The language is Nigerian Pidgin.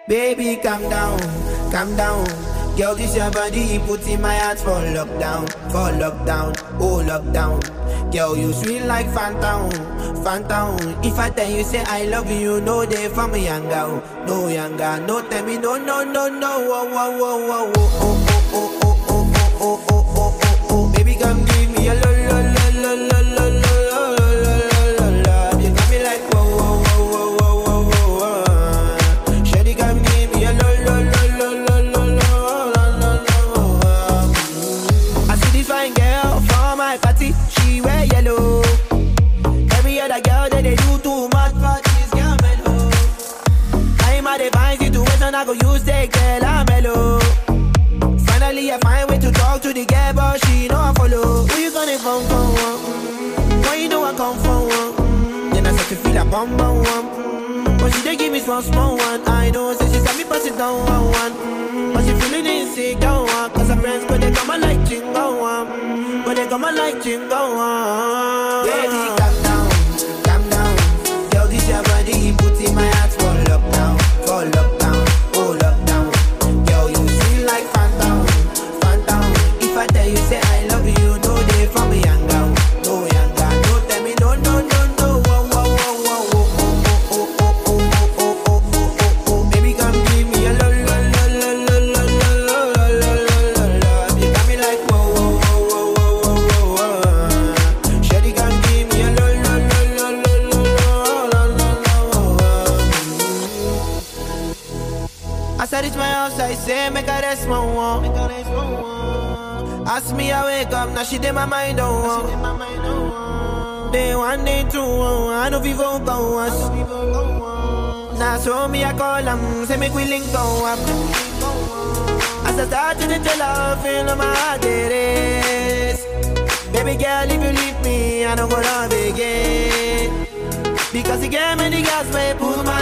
Baby, calm down, calm down. Girl, this your body, put in my heart for lockdown, for lockdown, oh lockdown. Girl, you sweet like phantom, phantom. If I tell you say I love you, no day for me younger, no younger, no tell me no, no, no, no, oh, oh, oh, oh, oh, oh, oh, oh, oh, oh, oh, oh, oh, oh. Baby, come give me a lo, lo, lo, lo, lo, lo, lo, lo, lo, lo, lo. You got me like whoa, whoa, whoa, whoa, whoa, whoa, whoa. Shawty, come give me a lo, lo, lo, lo, lo, lo, lo, lo, lo, lo. I see this fine girl for my party, she wear yellow. Every other girl that they do too much, but this girl mellow. I'm a divine situation, I go use that girl, I'm mellow. Finally, I find way to talk to the girl, but she know I follow. Who you gonna phone for? One? Mm, When you know I come for one? Mm, Then I start to feel a bum bum one. Mm, But she dey give me small small one. I know, say she got me pass it down one one. Mm, But she feeling insecure one. Cause her friends, but they come and like chingo one. Mm, But they come and like chingo one. Baby, calm down, calm down. Girl, this your body, put in my heart for lockdown, for lockdown, oh lockdown. Girl, you sweet like phantom, phantom. If I tell you say I love you, no day for me younger, no younger. No tell me no, no, no, no. Whoa, whoa, whoa, whoa, whoa, oh, oh, oh, oh, oh, oh, oh, oh, oh, oh. Baby, come give me a lo, lo, lo, lo, lo, lo, lo, lo, lo, lo, lo, lo. You got me like whoa, whoa, whoa, whoa, whoa, whoa, whoa. Shawty, come give me a lo, lo, lo, lo, lo, lo, lo, lo, lo, lo. As I reach my house, I say, make a rest, my one. Ask me, I wake up, now she did my mind, oh. oh. Day one, day two, oh, I know people go us. Now so me, I call them, say make we link go up. As I start to the tell her, feel my heart it is. Baby girl, if you leave me, I don't go love again. Because you gave me the gas, may pull my